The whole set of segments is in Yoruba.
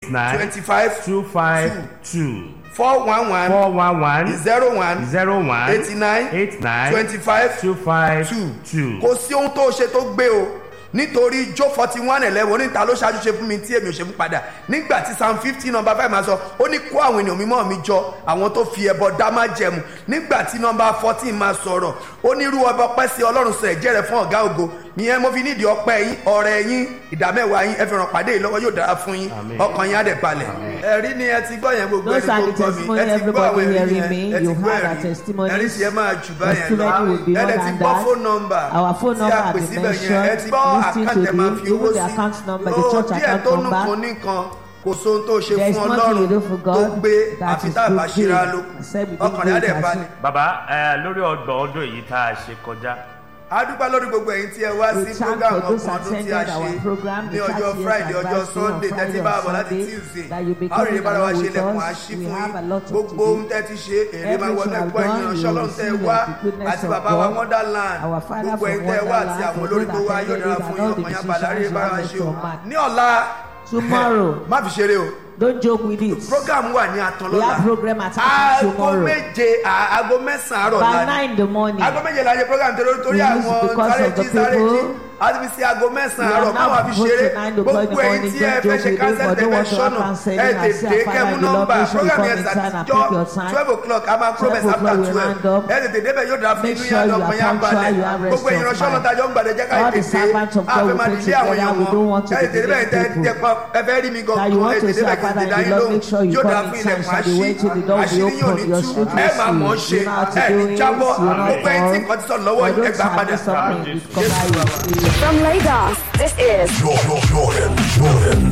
eight nine twenty five two five two four one one four one one zero one zero one eighty nine eight nine twenty five two five two two. kò sí ohun tó ṣe tó gbé o nítorí jó forty one eleven oníta ló ṣáájú ṣe fún mi tí èmi ò ṣe fún padà nígbà tí psalm fifty number five máa sọ ó ní kó àwọn ènìyàn mímọ́ mi jọ àwọn tó fi ẹbọ dá má jẹmu nígbà tí number fourteen máa sọ̀rọ̀ ó ní irú ọba ọpẹ́ sí ọlọ́run sọ ẹ̀jẹ̀ rẹ̀ fún ọ̀gá ògo ìyẹn mo fi nídìí ọpẹ́ yín ọ̀rẹ́ yín ìdámẹ́wàá yín ẹ fi ràn pàdé yìí lọ́wọ́ yóò dára fún yín Àmín. ọkàn yín á dẹ̀ balẹ̀ ẹ̀rí ni ẹ ti gbọ́ yẹn gbogbo Those are ẹni the tó gbọ́ mi testimony ẹ ti gbọ́ àwọn everybody ẹ̀rí hearing me. yẹn ẹ ti You gbọ́ heard our ẹ̀rí testimonies. ẹ̀rí tí ẹ máa jù báyẹn lọ Testimony will be ẹ more dẹ̀ ti than gbọ́ that. phone number Our phone tí a number pè has been síbẹ̀ yẹn ẹ ti mentioned. gbọ́ Listen to àkáǹtì ẹ máa it. fi owó Even the sí account number, the Ó, church díẹ̀ account tó nù number. kan nìkan kò sóhun tó ṣe There is fún nothing you ọlọ́run do for tó God gbé that àfi is tá a bá good ṣíra thing, lókun except we do ọkàn rẹ̀ á dẹ̀ great balẹ̀. as bàbá ẹ lórí ọgbọ̀n ọdún èyí tá a ṣe kọjá a dúpẹ́ lórí gbogbo ẹ̀yin tí ẹ wá We sí thank program for those ọkàn ọdún tí a attended ṣe our program, ní the ọjọ́ 30th friday ọjọ́ anniversary on sunday tẹ́tí Friday bá and àbọ̀ láti Sunday, tuesday that you be a ò rí coming bára wa along ṣe with ilẹ̀kùn us. àṣí We fún have a yín lot to gbogbo do. ohun tẹ́ ti ṣe èrè máa wọnú Everything ẹ̀kọ́ I've ẹ̀yìn done, ìránṣẹ́ you ọlọ́run will tẹ́ ẹ see wá the goodness àti of bàbá wa God. wonderland Our Father gbogbo from ẹ̀yin tẹ́ ẹ wá àti Wonderland, àwọn for olórí those tó wá that yóò dára attended fún it yín and all the ọkàn yín abalẹ̀ àrí musicians bára wa you ṣe have o met your ní ọ̀la Tomorrow, má fi ṣeré o don't joke with it. program wà ní àtàn We lọ́la have program at aago tomorrow. méje à- aago mẹ́sàn-án àárọ̀ By la ni nine in the morning. aago méje la ṣe program torí torí We use àwọn because sáré of the jí sáré jí people. a ti fi sí aago mẹ́sàn-án We are àárọ̀ now káwọn fi supposed ṣeré to nine o'clock in the gbogbo ẹ̀yin morning, tí ẹ don't fẹ́ joke ṣe with it, cancel but don't want to have tẹ̀fẹ́ counseling. ẹ I say, tètè Father, kẹ́mu the Lord nọ́mbà make sure you program come yẹn in time and sàtijọ́ pick your time. twelve o'clock a máa promise 12 after o'clock we twelve round up. ẹ tètè débẹ̀ yóò dáa fún Make inú sure yàrá you ọmọ are yẹn punctual, balẹ̀ you have gbogbo rest ìránṣẹ́ of mind. ọlọ́tajọ́ ń gbàdé jẹ́ ká All the tètè servants of God àfẹ́ will máa pray dìde àwọn together. èèyàn We don't want wọn to ẹ be tètè débẹ̀ delaying tẹ people. ẹ fẹ́ rí mi That you gan-an want ẹ to tètè say, débẹ̀ kí n Father, tètè dá the yín Lord lóhùn make sure you yóò come dáa in fún time, ilẹ̀kùn shall be àṣí waiting, the door will be àṣírí yóò open, ní your tú street ẹ will máa mọ̀ ọ́ see. ṣe You know how to ẹ do ní it, jábọ́ you know how gbogbo ẹ̀yin tí to nǹkan ti sọ lọ́wọ́ I ẹ don't gbà padà have something Jesus. with cover From Lagos, this is Jordan, Jordan, Jordan.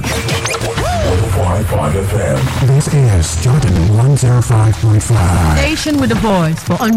105.5 FM. This is Jordan 105.5. Station with a voice for